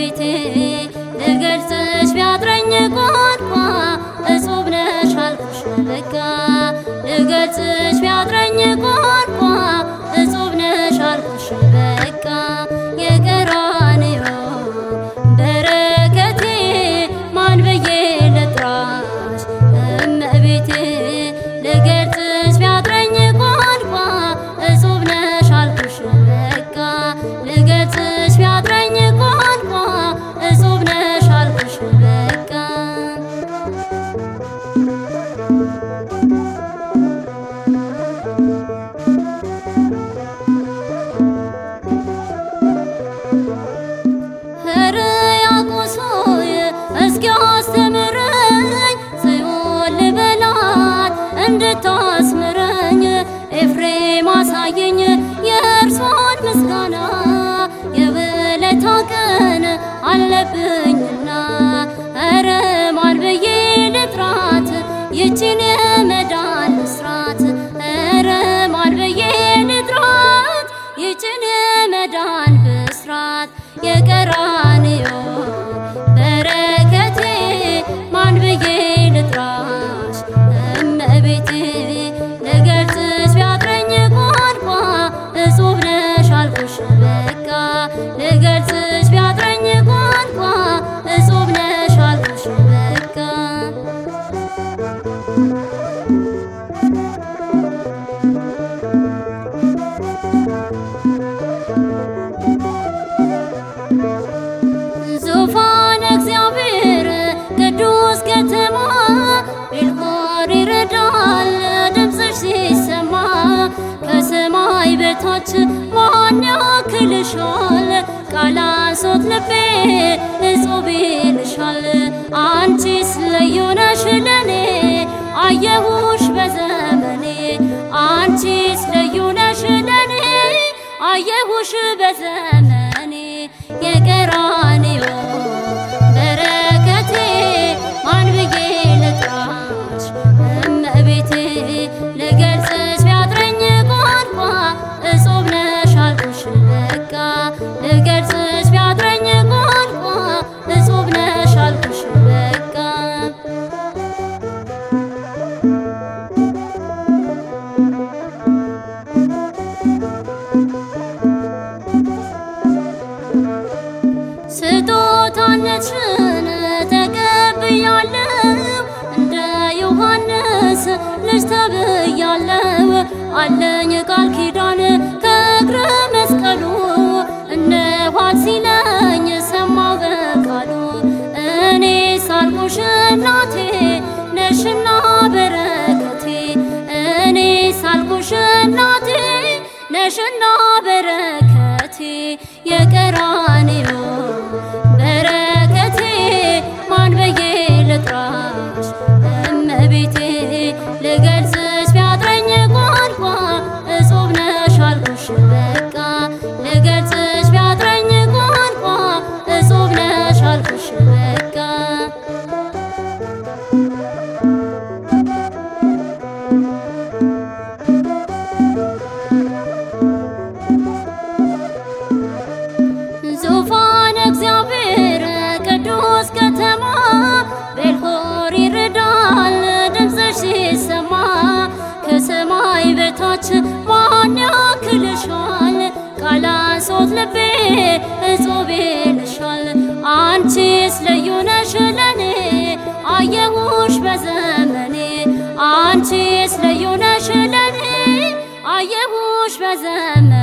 እመቤቴ ልገልጽሽ ቢያጥረኝ ቋንቋ እጹብ ነሽ አልኩሽ በቃ ልገልጽሽ ቢያጥረኝ ቋንቋ እጹብ ነሽ አልኩሽ በቃ የቀራንዮ በረከቴ ማን ብዬ ልጥራሽ እመቤቴ ልገልጽሽ ቢያጥረኝ ቋንቋ እጹብ ነሽ አልኩሽ በቃ ልገልጽሽ ቢያጥረኝ ቋንቋ እጹብ ነሽ አልኩሽ በቃ ሕርያቆስ ሆይ እስኪ አስተምረኝ ጽዮን ልበላት እንድታስምረኝ ኤፍሬም አሳየኝ የእርሷን ምስጋና የውለታ ቀን አለብኝና ኧረ ማን ብዬ ልጥራት ይችን የመዳን ምስራት ኧረ ማን ብዬ ልጥራት ይችን የመዳን ብስራት የቀራንዮ በረከቴ ማን ብዬ ልጥራሽ እመቤቴ ልገልጽሽ ቢያጥረኝ ቋንቋ እጹብ ነሽ አልኩሽ በቃ ልገልጽሽ ቢያጥረኝ ቋንቋ እጹብ ነሽ አልኩሽ በቃ ዙፋን እግዚአብሔር ቅዱስ ከተማ ቤልሆር ይረዳል ድምፅሽ ሲሰማ ከሰማይ በታች ማን ያክልሻል ቃላሶት ልቤ እጹብ ይልሻል አንቺስ ልዩ ነሽ ለኔ አየሁሽ በዘመኔ አንቺስ ልዩ ነሽ ለኔ አየሁሽ በዘመኔ የቀራንዮ በረከቴ ማን ብዬ ልጥራሽ እመቤቴ ልገልጽሽ ቢያጥረኝ ቋንቋ እጹብ ነሽ አልኩሽ በቃ ልገልጽሽ ቢያጥረኝ ቋንቋ እጹብ ነሽ አልኩሽ በቃ ስጦታነትሽን ተቀብያለሁ እንደ ዮሐንስ ልጅ ተብያለሁ አለኝ ቃል ኪዳን ከእግረ መስቀሉ እነኋት ሲለኝ ሰማሁ በቃሉ እኔ ሳልኩሽ እናቴ ነሽና በረከቴ እኔ ሳልኩሽ እናቴ ነሽና በረከቴ የቀራንዮ በረከቴ ማን ብዬ ልጥራሽ እመቤቴ ልገልጽሽ ቢያጥረኝ ቋንቋ እጹብ ነሽ አልኩሽ በቃ ልገልጽሽ ቢያጥረኝ ቋንቋ እጹብ ነሽ አልኩሽ በቃ ዙፋን እግዚአብሔር ቅዱስ ከተማ ቤልሆር ይረዳል ድምፅሽ ሲሰማ ከሰማይ በታች ማን ያክልሻል ቃላሶት ልቤ እጹብ ይልሻል አንቺስ ልዩ ነሽ ለኔ አየሁሽ በዘመኔ አንቺስ ልዩ ነሽ ለኔ አየሁሽ በዘመኔ